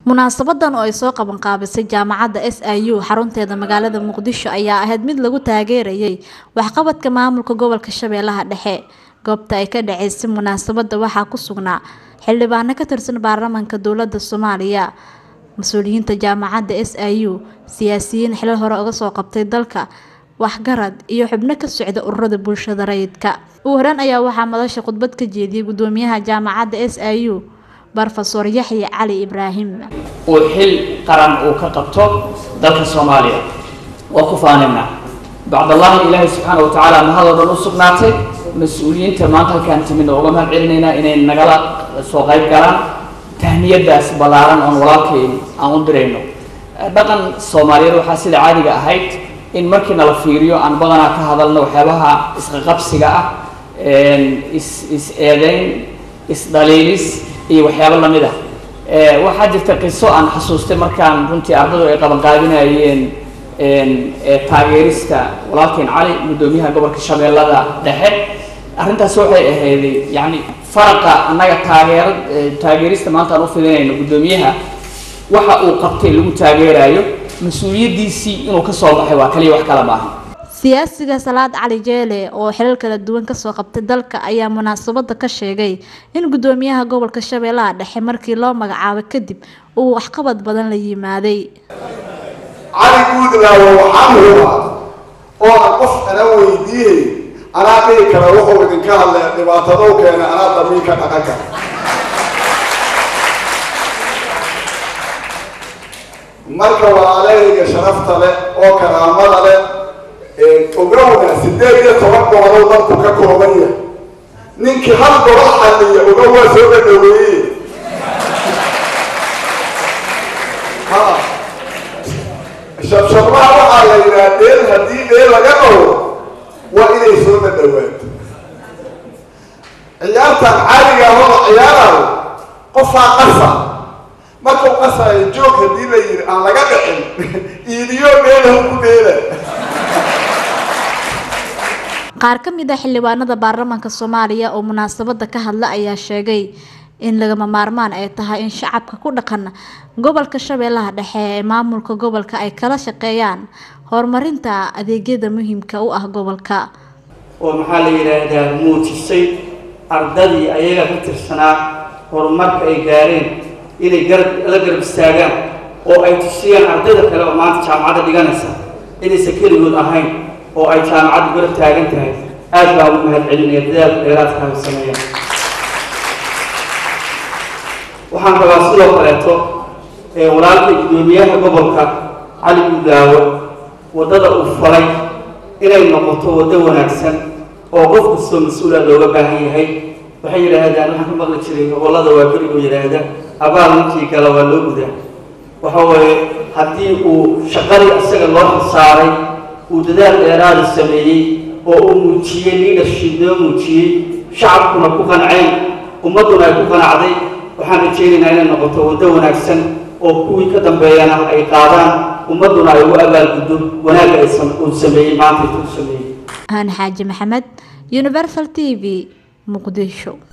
munaasabadan oo ay soo qabanqaabisay jaamacadda s i u xarunteeda magaalada muqdisho ayaa ahayd mid lagu taageerayay waxqabadka maamulka gobolka shabeellaha dhexe goobta ay ka dhaceysay munaasabada waxaa ku sugnaa xildhibaano ka tirsan baarlamaanka dowlada soomaaliya mas-uuliyiinta jaamacadda s i u siyaasiyiin xilal hore uga soo qabtay dalka waxgarad iyo xubno ka socda ururada bulshada rayidka ugu horeen ayaa waxaa madasha khudbad ka jeediyay gudoomiyaha jaamacadda s i u brofesor yaxya cali ibraahim uu xil qaran uu ka qabto dalka soomaaliya waa ku faanina bacdallahi ilaahay subxaana wa tacaala mahadoo dhan u sugnaatay mas-uuliyiinta maanta halkaan timidna uga mahad celinaynaa inay nagala soo qayb galaan tahniyadaas ballaaran oon walaalkeen aan u dirayno dhaqan soomaaliyeed waxaa sida caadiga ahayd in markii nala fiiriyo aan badanaa ka hadalno waxyaabaha isqaqabsiga ah is is eedeyn isdhaliilis iyo waxyaabo lamid ah waxaa jirta qiso aan xasuustay markaan runtii ardadu ay qabanqaabinayeen taageerista walaalkeen cali guddoomiyaha gobolka shabeellada dhexe arrintaas waxay ahayday yani faraqa annaga taageera taageerista maanta aan u fidinayno guddoomiyaha waxa uu qabtay lagu taageerayo mas-uuliyaddiisii inuu ka soo baxay waa kaliya wax kala maaha siyaasiga salaad cali jeele oo xilal kala duwan kasoo qabtay dalka ayaa munaasabada ka sheegay in gudoomiyaha gobolka shabeellaha dhexe markii loo magacaabo kadib uu waxqabad badan la yimaaday cali guudlaawo waxaan hubaa oo aan qof ana weydiiyey anaa dhihi kara wuxuu idinka hadlay dhibaatadow keena anaa damiinka dhaqan kara marka walaalahayga sharafta leh oo karaamada leh ogowna sideed iyo toban gobolow dalku ka kooban yahay ninkii hal gobol xalliya ogow waa soo dhadhaweeye shabshablaha waxaa la yidhaha dheel haddii dheel laga dhawo waa inay soo dhadhawaato ciyaartan caaliga hoda ciyaarayo qofaa qasa markuu qasayo joog haddii la yidhi aan laga dhicin iidiyo dheelahu ku dheela qaar ka mid ah xildhibaanada baarlamaanka soomaaliya oo munaasabada ka hadla ayaa sheegay in lagama maarmaan ay tahay in shacabka ku dhaqan gobolka shabeellaha dhexe ee maamulka gobolka ay kala shaqeeyaan horumarinta adeegyada muhiimka u ah gobolka oo maxaa la yidhaahdaa muujisay ardadii ayaga ka tirsanaa horumarka ay gaareen inay garab la garab istaagaan oo ay tusiyaan ardayda kale oo maanta jaamacadda dhiganaysa inaysan keligood ahayn oo ay jaamacaddu garab taagan tahay aad baa ugu mahad celinaya dadaalka dheeraadka ay sameeyaan waxaan rabaa sidoo kaleeto walaalkay guddoomiyaha gobolka cali guudaawo waddada uu falay inay noqoto waddo wanaagsan oo qof kastoo mas-uula looga baahan yahay waxay yidhaahdaan waxaan ka maqli jiray gobollada waa berigoo yidhaahda abaal ninkii gala waa loo gudaa waxa weeye haddii uu shaqadii isaga loo xilsaaray uu dadaal dheeraada sameeyey oo uu muujiyey leadership noo muujiyey shacabkuna ku qanceen ummadduna ay ku qanacday waxaan rajaynaynaa inay noqoto waddo wanaagsan oo kuwii ka dambeeyana ay qaadaan ummadduna ay ugu abaalguddo wanaagga ay uu sameeyey maanta intuu sameeyey aan xaaji maxamed universal t v muqdisho